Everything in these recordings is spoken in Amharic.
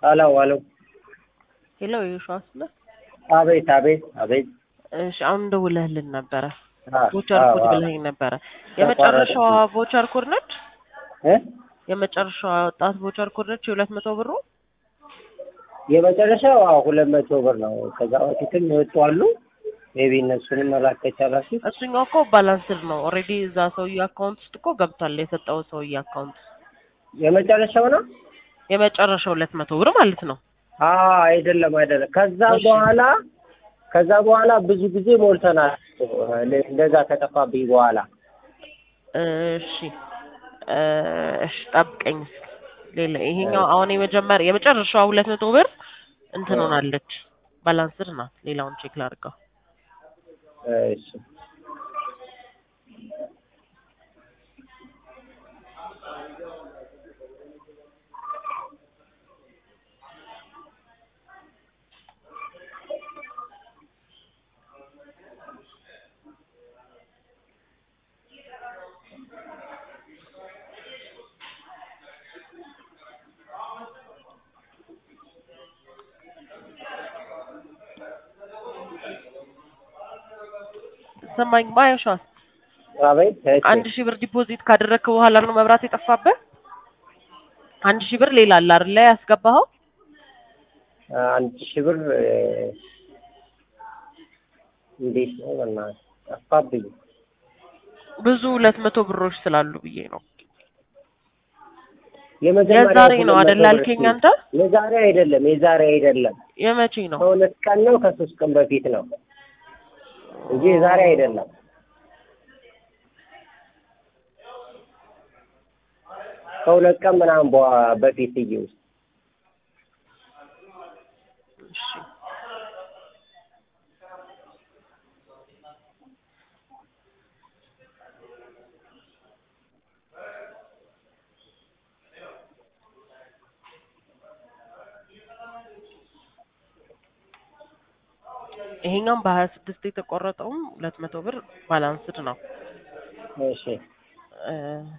ሄሎ ሄሎ ሄሎ የሸዋስ ነህ? አቤት አቤት አቤት እሺ አሁን ደውለህልን ነበረ። አ- ቮቸር አዎ፣ ኮድ አዎ። ብለኸኝ ነበረ። የመጨረሻዋ ቮቸር ኮድ ነች? እ የመጨረሻዋ ወጣት ቮቸር ኮድ ነች? የሁለት መቶ ብሩ የመጨረሻው አዎ ሁለት መቶ ብር ነው። ከዛ በፊትም የወጡ አሉ። ሜቢ እነሱንም መላክ ከቻላችሁ እሱኛው እኮ ባላንስድ ነው። ኦልሬዲ እዛ ሰውዬ አካውንት ውስጥ እኮ ገብቷል። የሰጠው ሰውዬ አካውንት የመጨረሻው ነው። የመጨረሻው ሁለት መቶ ብር ማለት ነው። አዎ አይደለም አይደለም። ከዛ እሺ። በኋላ ከዛ በኋላ ብዙ ጊዜ ሞልተናል። እንደዛ ከጠፋብኝ በኋላ እሺ እ እሺ ጠብቀኝ እስኪ። ሌላ ይሄኛው አሁን የመጀመሪያ የመጨረሻዋ ሁለት መቶ ብር እንትን ሆናለች ባላንስድ ናት። ሌላውን ቼክ ላድርገው። እሺ ሰማኝ ማየሻስ አቤት እሺ። አንድ ሺህ ብር ዲፖዚት ካደረግክ በኋላ ነው መብራት የጠፋብህ? አንድ ሺህ ብር ሌላ አለ አይደል ላይ ያስገባኸው? አንድ ሺህ ብር እ፣ እንዴት ነው በእናትህ ጠፋብኝ። ብዙ ሁለት መቶ ብሮች ስላሉ ብዬ ነው። የመጀመሪያው የዛሬ ነው ሁለት አይደል መቶ ብር አልከኝ አንተ? የዛሬ አይደለም የዛሬ አይደለም የመቼ ነው? ከሁለት ቀን ነው ከሶስት ቀን በፊት ነው እንጂ የዛሬ አይደለም። ከሁለት ቀን ምናምን በኋ- በፊት እዬ ውስጥ እሺ ይሄኛውም በሀያ ስድስት የተቆረጠውም ሁለት መቶ ብር ባላንስድ ነው። እሺ እ፣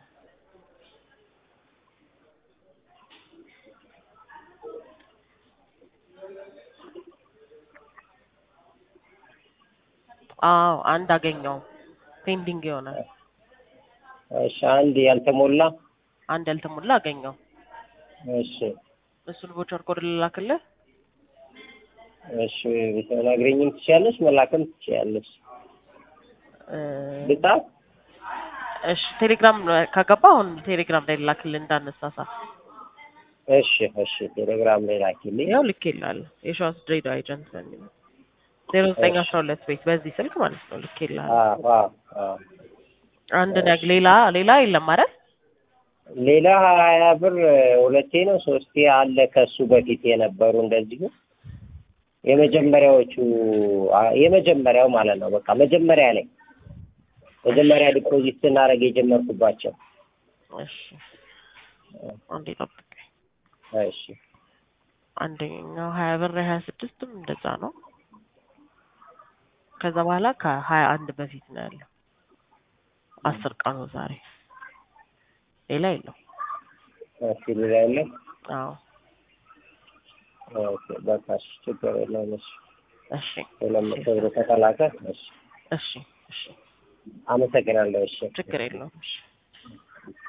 አዎ አንድ አገኘው ፔንዲንግ የሆነ እሺ አንድ ያልተሞላ አንድ ያልተሞላ አገኘው። እሺ እሱን ቮቸር ኮድ ልላክልህ። እሺ ብትነግሪኝም ትችያለሽ መላክም ትችያለሽ እ፣ ልጻፍ እሺ ቴሌግራም ከገባ አሁን ቴሌግራም ላይ ልላክልህ እንዳነሳሳ። እሺ እሺ ቴሌግራም ላይ ላኪልኝ ያው ልኬልሃለሁ የሸዋስ ድሬዳዋ ኤጀንት በሚል ዜሮ ዘጠኝ አስራ ሁለት ቤት በዚህ ስልክ ማለት ነው ልኬልሃለሁ። አዎ አዎ አዎ አንድ ነግ ሌላ ሌላ የለም አይደል? ሌላ ሀያ ብር ሁለቴ ነው ሶስቴ አለ ከሱ በፊት የነበሩ እንደዚሁ የመጀመሪያዎቹ አ- የመጀመሪያው ማለት ነው በቃ መጀመሪያ ላይ መጀመሪያ ዲፖዚት ስናደርግ የጀመርኩባቸው እሺ አንዴ ጠብቀኝ። እሺ አንደኛው ሀያ ብር ሀያ ስድስትም እንደዛ ነው። ከዛ በኋላ ከሀያ አንድ በፊት ነው ያለው። አስር ቀኑ ዛሬ ሌላ የለው። እሺ ሌላ የለም አዎ ኦኬ በቃ እሺ ችግር የለውም እሺ እሺ ሁለት መቶ ብር ከተላከ እሺ እሺ እሺ አመሰግናለሁ እሺ ችግር የለውም እሺ